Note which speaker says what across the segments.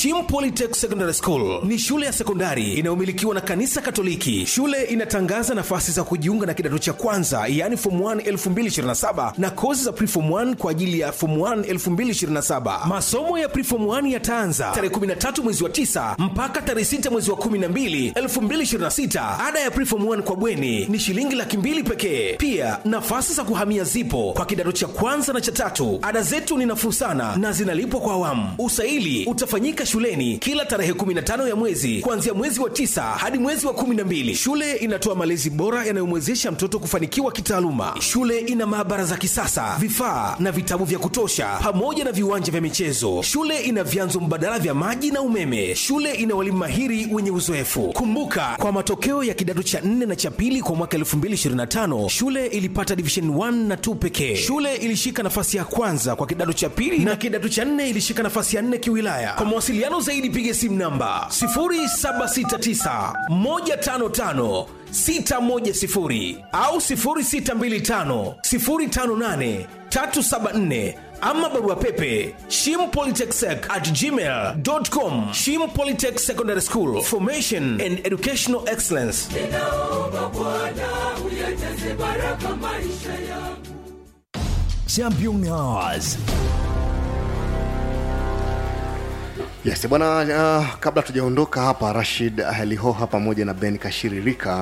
Speaker 1: Shim Polytech Secondary School ni shule ya sekondari inayomilikiwa na kanisa Katoliki. Shule inatangaza nafasi za kujiunga na kidato cha kwanza, yaani form 1 2027 na kozi za preform 1 kwa ajili ya form 1 2027. Masomo ya preform 1 yataanza tarehe 13 mwezi wa 9 mpaka tarehe 6 mwezi wa 12 2026. Ada ya preform 1 kwa bweni ni shilingi laki mbili pekee. Pia nafasi za kuhamia zipo kwa kidato cha kwanza na cha tatu. Ada zetu ni nafuu sana na zinalipwa kwa awamu. Usaili utafanyika shuleni kila tarehe 15 ya mwezi kuanzia mwezi wa tisa hadi mwezi wa 12. Shule inatoa malezi bora yanayomwezesha mtoto kufanikiwa kitaaluma. Shule ina maabara za kisasa, vifaa na vitabu vya kutosha, pamoja na viwanja vya michezo. Shule ina vyanzo mbadala vya maji na umeme. Shule ina walimu mahiri wenye uzoefu. Kumbuka, kwa matokeo ya kidato cha 4 na cha pili kwa mwaka 2025 shule ilipata division 1 na 2 pekee. Shule ilishika nafasi ya kwanza kwa kidato cha pili na kidato cha 4 ilishika nafasi ya 4 kiwilaya. Kwa mawasiliano zaidi piga simu namba 0769 155 610 au 0625 058 374 ama barua pepe shimpolytechsec at gmail.com shim polytech secondary school formation and educational excellence
Speaker 2: ninaomba Bwana uyajaze baraka maisha yangu.
Speaker 3: Champion Hours.
Speaker 4: Yes, bwana uh, kabla tujaondoka hapa Rashid Lihoha pamoja na Ben Kashiririka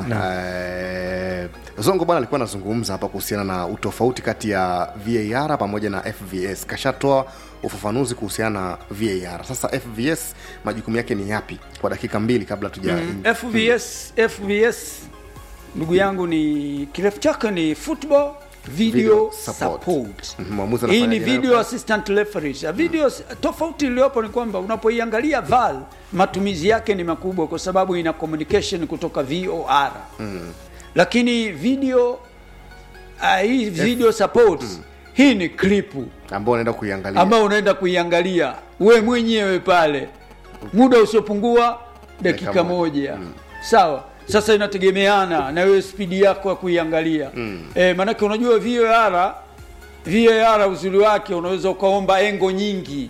Speaker 4: uh, Zongo bwana alikuwa anazungumza hapa kuhusiana na utofauti kati ya VAR pamoja na FVS. Kashatoa ufafanuzi kuhusiana na VAR. Sasa FVS majukumu yake ni yapi kwa dakika mbili kabla tuja
Speaker 5: Mm, FVS FVS ndugu yangu ni kirefu chake ni football video,
Speaker 4: Video
Speaker 5: support,
Speaker 4: support. Mhm, mwamuzi
Speaker 5: hii ni
Speaker 4: anafanyaje nayo
Speaker 5: video
Speaker 4: kazi?
Speaker 5: assistant referees Ya video tofauti iliyopo ni kwamba unapoiangalia VAR matumizi yake ni makubwa kwa sababu ina communication kutoka VOR
Speaker 4: Mm.
Speaker 5: lakini video uh, hii video support hii ni klipu
Speaker 4: ambao unaenda kuiangalia
Speaker 5: ambao unaenda kuiangalia we mwenyewe pale muda usiopungua dakika
Speaker 4: Dakika
Speaker 5: moja sawa sasa inategemeana na wewe spidi yako ya kuiangalia
Speaker 4: Mm.
Speaker 5: e, maanake unajua VAR VAR uzuri wake unaweza ukaomba engo nyingi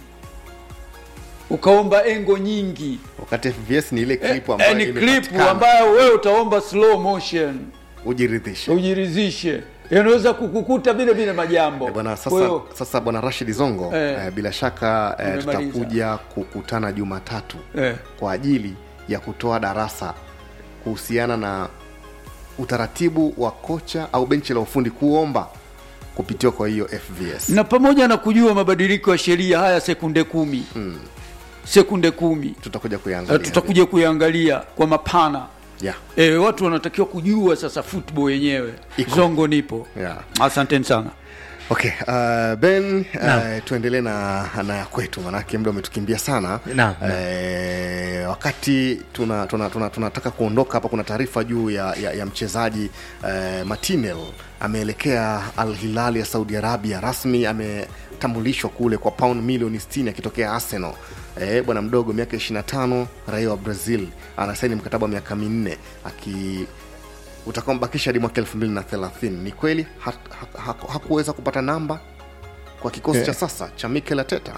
Speaker 5: ukaomba engo nyingi
Speaker 4: wakati FVS ni ile clip
Speaker 5: e,
Speaker 4: ambayo
Speaker 5: ni klipu
Speaker 4: imepatikana.
Speaker 5: ambayo wewe utaomba slow motion
Speaker 4: ujiridhishe
Speaker 5: ujiridhishe inaweza kukukuta vile vile majambo
Speaker 4: Eh, bwana
Speaker 5: Kwa
Speaker 4: sasa,
Speaker 5: hiyo,
Speaker 4: sasa bwana Rashid Zongo
Speaker 5: Eh.
Speaker 4: eh, bila shaka eh,
Speaker 5: Nimemaliza.
Speaker 4: tutakuja kukutana Jumatatu
Speaker 5: eh,
Speaker 4: kwa ajili ya kutoa darasa kuhusiana na utaratibu wa kocha au benchi la ufundi kuomba kupitiwa kwa hiyo FVS.
Speaker 5: na pamoja na kujua mabadiliko ya sheria haya sekunde kumi
Speaker 4: Mm.
Speaker 5: sekunde kumi
Speaker 4: Tutakuja
Speaker 5: Eh,
Speaker 4: kuiangalia.
Speaker 5: tutakuja kuiangalia kwa mapana
Speaker 4: Yeah.
Speaker 5: e, watu wanatakiwa kujua sasa football yenyewe
Speaker 4: Iko.
Speaker 5: zongo nipo
Speaker 4: Yeah.
Speaker 5: asanteni sana
Speaker 4: Okay, uh, Ben
Speaker 3: Naam.
Speaker 4: uh, tuendelee na, na ya kwetu manake muda umetukimbia sana.
Speaker 3: Naam,
Speaker 4: Eh, wakati tunataka tuna, tuna, tunataka kuondoka hapa, kuna taarifa juu ya, ya, ya mchezaji eh, Martinel ameelekea Al Hilal ya Saudi Arabia, rasmi ametambulishwa kule kwa pound milioni 60 akitokea Arsenal. Eh, bwana mdogo miaka 25 raia wa Brazil anasaini mkataba wa miaka minne aki utakaombakisha hadi mwaka 2030 ni kweli ha, ha, ha, hakuweza kupata namba kwa kikosi
Speaker 3: Eh.
Speaker 4: cha sasa cha Mikel Arteta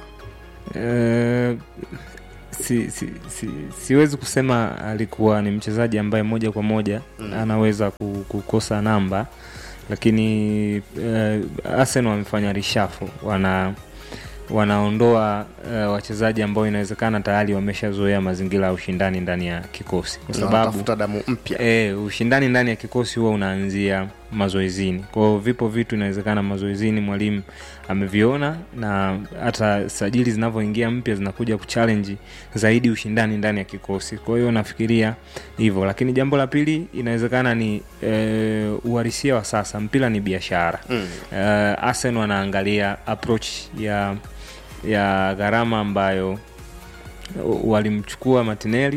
Speaker 6: Eh, si, si, si, siwezi kusema alikuwa ni mchezaji ambaye moja kwa moja
Speaker 4: Mm.
Speaker 6: anaweza ku- kukosa namba lakini eh, Arsenal wamefanya rishafu wana wanaondoa eh, wachezaji ambao inawezekana tayari wameshazoea mazingira ya ushindani ndani ya kikosi kwa
Speaker 4: Na
Speaker 6: sababu
Speaker 4: wanatafuta damu mpya
Speaker 6: E, ushindani ndani ya kikosi huwa unaanzia mazoezini. Kwa hiyo vipo vitu inawezekana mazoezini mwalimu ameviona, na hata sajili zinavyoingia mpya zinakuja kuchallenge zaidi ushindani ndani ya kikosi. Kwa hiyo nafikiria hivyo, lakini jambo la pili inawezekana ni e, uhalisia wa sasa. Mpira ni biashara
Speaker 4: mm.
Speaker 6: uh, Arsenal wanaangalia approach ya ya gharama ambayo walimchukua Martinelli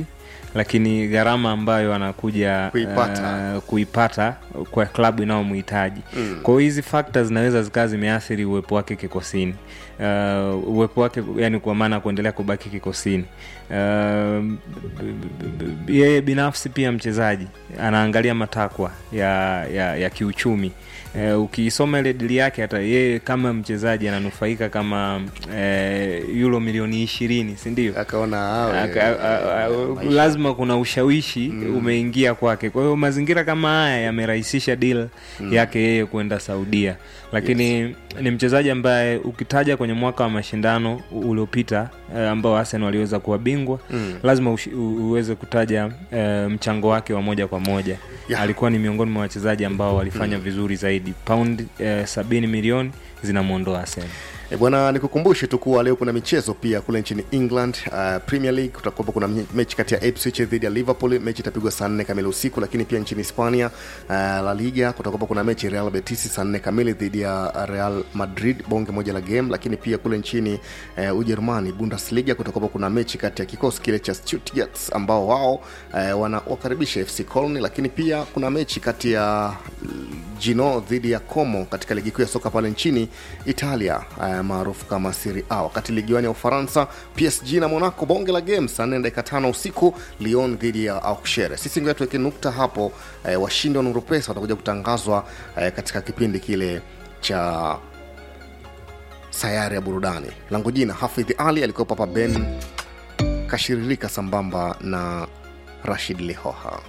Speaker 6: lakini gharama ambayo anakuja
Speaker 4: Kuipata.
Speaker 6: uh, kuipata kwa klabu inayomhitaji mm. kwa hiyo hizi factors zinaweza zikawa zimeathiri uwepo wake kikosini uh, uwepo wake yani kwa maana kuendelea kubaki kikosini uh, yeye binafsi pia mchezaji anaangalia matakwa ya, ya, ya kiuchumi uh, ukiisoma ile dili yake hata yeye kama mchezaji ananufaika kama uh, euro milioni ishirini sindio
Speaker 4: akaona awe,
Speaker 6: Aka- a- a-
Speaker 4: maisha.
Speaker 6: lazima kuna ushawishi umeingia kwake kwa hiyo mazingira kama haya yamerahisisha deal yake yeye kwenda saudia lakini ni mchezaji ambaye ukitaja kwenye mwaka wa mashindano u- uliopita eh, ambao arsenal waliweza kuwa bingwa lazima ushi, u, uweze kutaja eh, mchango wake wa moja kwa moja
Speaker 4: Yeah.
Speaker 6: alikuwa ni miongoni mwa wachezaji ambao walifanya vizuri zaidi paundi eh, sabini milioni zinamwondoa arsenal
Speaker 4: E bwana, nikukumbushe tu kuwa leo kuna michezo pia kule nchini England. Uh, Premier League kutakuwa kuna mche- mechi kati ya Ipswich dhidi ya Liverpool, mechi itapigwa saa nne kamili usiku. Lakini pia nchini Hispania, uh, La Liga kutakuwa kuna mechi Real Betis saa nne kamili dhidi ya Real Madrid, bonge moja la game. Lakini pia kule nchini uh, Ujerumani, Bundesliga kutakuwa kuna mechi kati ya kikosi kile cha Stuttgart ambao wao uh, wanawakaribisha FC Cologne. Lakini pia kuna mechi kati ya Gino dhidi ya Como katika ligi kuu ya soka pale nchini Italia uh, maarufu kama Serie A. Wakati ligi wani ya Ufaransa, PSG na Monaco, bonge la game saa nne dakika tano usiku, Lyon dhidi ya Auxerre. Sisi ngoja tuweke nukta hapo. Uh, washindi wa Nuru Pesa watakuja kutangazwa uh, katika kipindi kile cha sayari ya burudani. Langu jina Hafidh Ali, alikuwepo hapa Ben kashiririka sambamba na Rashid Lihoha.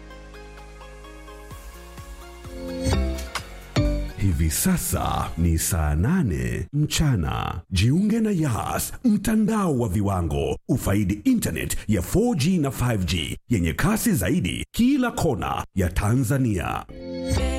Speaker 7: Hivi sasa ni saa nane mchana. Jiunge na Yas, mtandao wa viwango. Ufaidi internet ya 4G na 5G yenye kasi zaidi kila kona ya Tanzania.